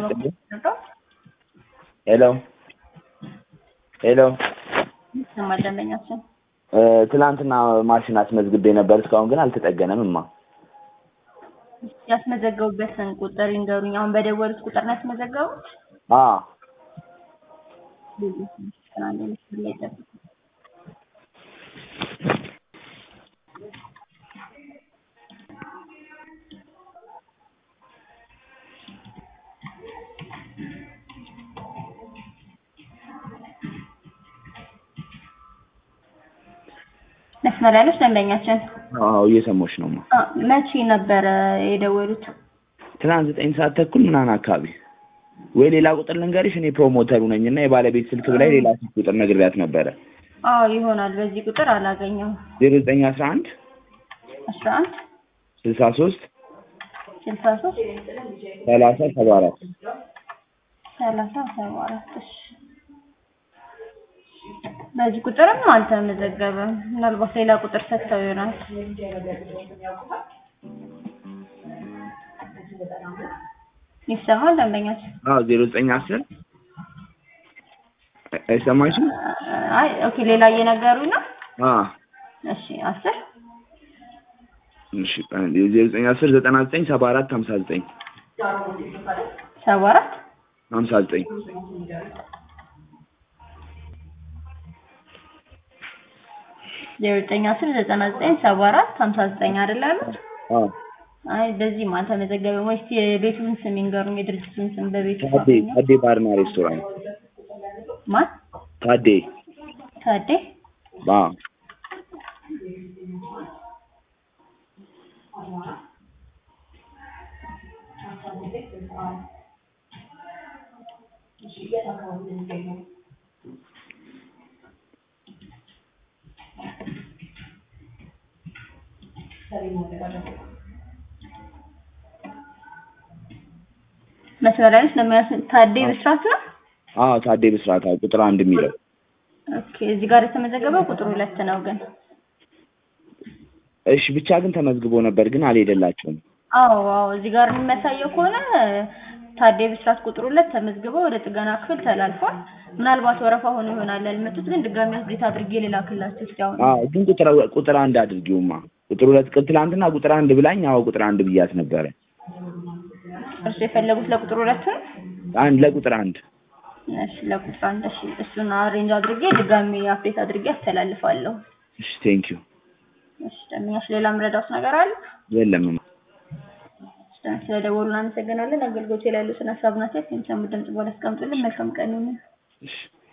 ሄሎ ሄሎ ይሰማል ደንበኛችን እ ትናንትና ማሽን አስመዝግቤ ነበር እስካሁን ግን አልተጠገነም እማ ያስመዘገቡበትን ቁጥር ይንገሩኝ። አሁን በደወሉት ቁጥር ነው ያስመዘገቡት? አ አንድ ምስል ላይ ጠብቁ። መስመር ላይ ነች ደንበኛችን። አዎ እየሰማሁሽ ነው እማ አ፣ መቼ ነበረ የደወሉት? ትናንት ዘጠኝ ሰዓት ተኩል ምናምን አካባቢ ወይ ሌላ ቁጥር ልንገርሽ እኔ ፕሮሞተሩ ነኝ እና የባለቤት ስልክ ላይ ሌላ ስልክ ቁጥር ነግሬያት ነበረ አዎ ይሆናል። በዚህ ቁጥር አላገኘው። ዜሮ ዘጠኝ አስራ አንድ አስራ አንድ ስልሳ ሶስት ስልሳ ሶስት ሰላሳ ሰባ አራት ሰላሳ ሰባ አራት እሺ። በዚህ ቁጥርም አልተመዘገበም። ምናልባት ሌላ ቁጥር ሰጥተው ይሆናል። ይሰማል ደንበኛችን? አዎ ዜሮ ዘጠኝ አስር አይሰማሽም? አይ ኦኬ፣ ሌላ እየነገሩኝ ነው። አ እሺ አስር እሺ ዜሮ ዘጠኝ አስር ዘጠና ዘጠኝ ሰባ አራት ሀምሳ ዘጠኝ ሰባ አራት ሀምሳ ዘጠኝ ዜሮ ዘጠኝ አስር ዘጠና ዘጠኝ ሰባ አራት ሀምሳ ዘጠኝ አይደል ያሉት? አ አይ በዚህም አልተመዘገበም። ወይስ የቤቱን ስም ይንገሩኝ፣ የድርጅቱን ስም በቤቱ ታዴ ታዴ ባርና ሬስቶራንት ማን? ታዴ ታዴ አ መስመር ላይ ነች። ለሚያስ ታዴ ብስራት ነው። አዎ ታዴ ብስራት አዎ ቁጥር አንድ የሚለው ኦኬ እዚህ ጋር የተመዘገበው ቁጥር ሁለት ነው ግን እሺ ብቻ ግን ተመዝግቦ ነበር ግን አልሄደላቸውም አዎ አዎ እዚህ ጋር የሚያሳየው ከሆነ ታዴ ብስራት ቁጥር ሁለት ተመዝግበው ወደ ጥገና ክፍል ተላልፏል። ምናልባት ወረፋ ሆኖ ይሆናል ያልመጡት፣ ግን ድጋሚ አፕዴት አድርጌ ልላክላችሁ እስኪ አሁን። አዎ ግን ቁጥር ቁጥር አንድ አድርጊውማ ቁጥር ሁለት ቅ- ትናንትና ቁጥር አንድ ብላኝ አዎ ቁጥር አንድ ብያት ነበረ እርሱ የፈለጉት ለቁጥር ሁለት ነው? አንድ ለቁጥር አንድ እሺ ለቁጥር አንድ እሺ፣ እሱን አሬንጅ አድርጌ ድጋሚ አፕዴት አድርጌ አስተላልፋለሁ። እሺ ቴንክ ዩ እሺ ደምኛሽ ሌላ ምረዳውት ነገር አለ? የለም ስለደወሉ እናመሰግናለን። አገልግሎት ላይ ያሉትን ሀሳብና አስተያየት የሚሰሙ ድምጽ በኋላ አስቀምጡልን። መልካም ቀን ይሁን። እሺ